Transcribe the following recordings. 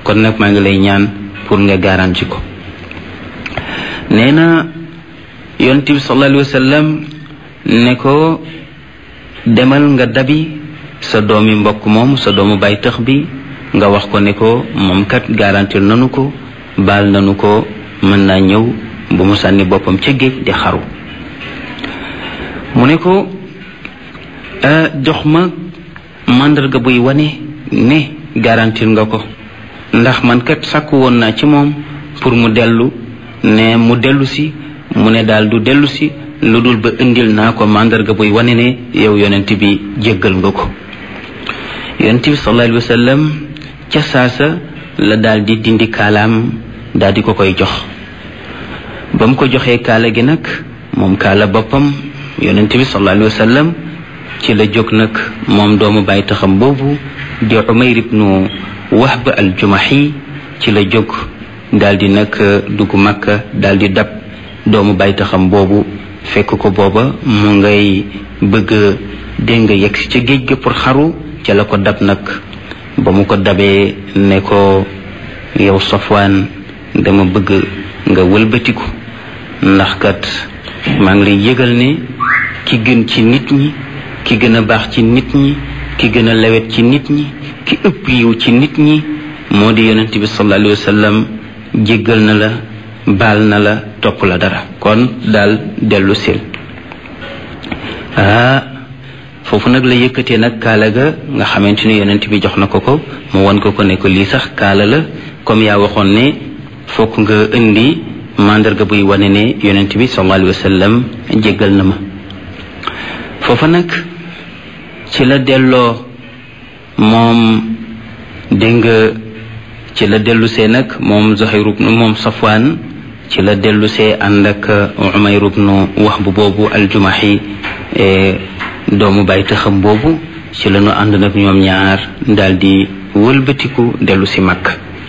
kon nag maa ngi lay ñaan pour nga garanti ko nee na yonent bi sallallahu alayhi wa sallam ne ko demal nga dabi sa doomi mbokk moom sa doomu bay tëx bi nga wax ko ne ko moom kat garantir nanu ko baal nanu ko mën naa ñëw bu mu sànni boppam ca géej di xaru mu ne ko jox ma màndarga buy wane ne garantir nga ko ndax man kat sàkku woon naa ci moom pour mu dellu ne mu dellu si mu ne daal du dellu si lu dul ba indil naa ko màndarga buy wane ne yow yonent bi jéggal nga ko yonent bi sallallahu alayhi wa sallam ca saasa la daal di dindi kaalaam daal di ko koy jox ba mu ko joxee kaala gi nag moom kaala boppam yonent bi sallallahu alayhi wa sallam ci la jóg nag moom doomu bàyyi taxam boobu di umayr ibnu wahb al jumahi ci la jóg daal di nag dugg makka daal di dab doomu bàyyi taxam boobu fekk ko booba mu ngay bëgg dégg nga yegg si ca géej ga pour xaru ca la ko dab nag ba mu ko dabee ne ko yow safwaan dama bëgg nga wëlbatiku ndax kat maa ngi lay yëgal ne ki gën ci nit ñi ki gën a baax ci nit ñi ki gën a lewet ci nit ñi ki ëpp yiw ci nit ñi moo di yonent bi sallallahu alayhi wa sallam jéggal na la baal na la topp la dara kon daal dellu sil ah foofu nag la yëkkatee nag kaala ga nga xamante ni yonent bi jox na ko ko mu won ko ko ne ko lii sax kaala la comme yaa waxoon ne fokk nga indi mandarga buy wane ne yonent bi sallallahu alayhi wa sallam jéggal na ma foofa nag ci la delloo moom dégg nga ci la dellusee nag moom Zuhayr ibnu moom Safwaan ci la dellusee ànd ak Umayr ibnu Wahb boobu aljumahi doomu bàyyi taxam boobu ci la ñu ànd nag ñoom ñaar daal di wëlbatiku dellu si mag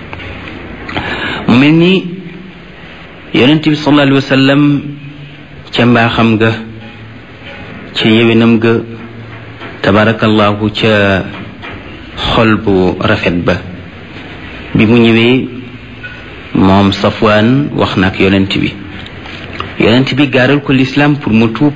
mu mel ni yonent bi sallallahu alayhi wa sallam ca mbaaxam ga ca yewinam ga tabarakallahu ca xol bu rafet ba bi mu ñëwee moom safwaan wax na ak yonent bi yonent bi gaaral ko lislaam pour mu tuub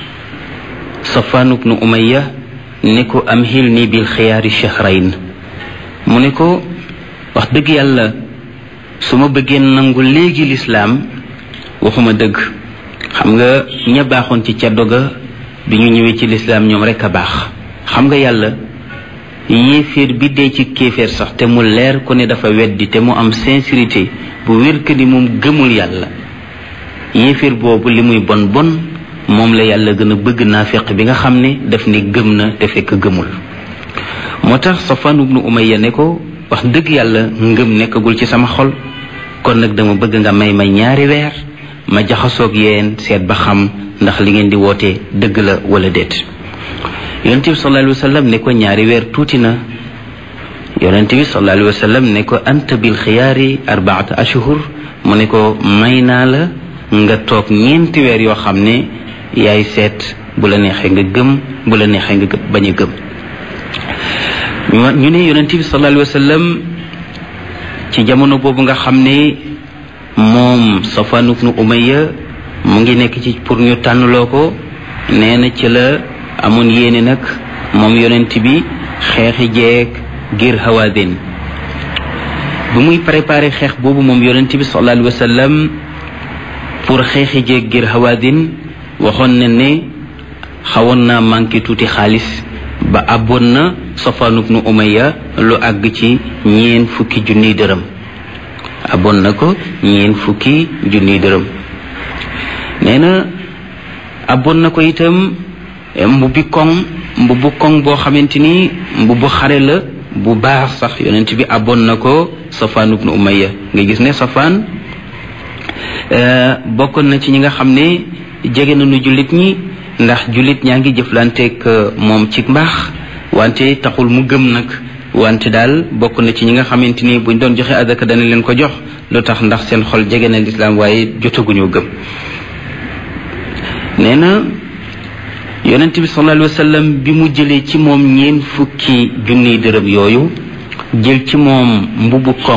safwaan ibnu umayya ne ko am xil ni bil xiyaari shahrayn mu ne ko wax dëgg yàlla su ma bëggee nangu léegi lislaam waxuma dëgg xam nga ña baaxoon ci caddo ga bi ñu ñëwee ci lislaam ñoom rek a baax xam nga yàlla yéeféer bi dee ci kéeféer sax te mu leer ko ne dafa weddi te mu am sincérité bu wér que ni moom gëmul yàlla yéeféer boobu li muy bon bon moom la yàlla gën a bëgg naafeq bi nga xam ne daf ne gëm na te fekk gëmul moo tax Safwan ibnu Umayya ne ko wax dëgg yàlla ngëm nekkagul ci sama xol kon nag dama bëgg nga may ma ñaari weer ma jaxasoog yéen seet ba xam ndax li ngeen di woote dëgg la wala déet yonent bi sallallahu alayhi wa sallam ne ko ñaari weer tuuti na yonent bi sallallahu alayhi wa sallam ne ko anta bil xiyaari arbaata ashhur mu ne ko may naa la nga toog ñeenti weer yoo xam ne yaay seet bu la neexee nga gëm bu la neexee nga bañ a gëm ñu ne yonent bi sallallahu alayhi wa sallam ci jamono boobu nga xam ne moom Safwan ibnu Umayya mu ngi nekk ci pour ñu tànnloo ko nee na ci la amoon yéene nag moom yonent bi xeexi jeeg ngir hawaadin bu muy préparé xeex boobu moom yonent bi sallallahu alayhi wa sallam pour xeexi jeeg ngir hawaadin waxoon na ne xawoon naa manqué tuuti xaalis ba abboon na Safwan ibnu Umayya lu àgg ci ñeen fukki junniy dërëm abboon na ko ñeen fukki junniy dërëm nee na abboon na ko itam mbubbi koŋ mbubbu koŋ boo xamante ni mbubbu xare la bu baax sax yonent bi abboon na ko Safwan ibnu Umayya nga gis ne Safwan bokkoon na ci ñi nga xam ne jege nañu jullit ñi ndax jullit ñaa ngi jëflanteeg moom ci mbaax wante taxul mu gëm nag wante daal bokk na ci ñi nga xamante ni buñ doon joxe adaka dana leen ko jox lu tax ndax seen xol jege na lislaam waaye jotaguñoo gëm nee na yonent bi sallallahu alayhi wa sallam bi mu jëlee ci moom ñeen fukki junniy dërëm yooyu jël ci moom mbubu koŋ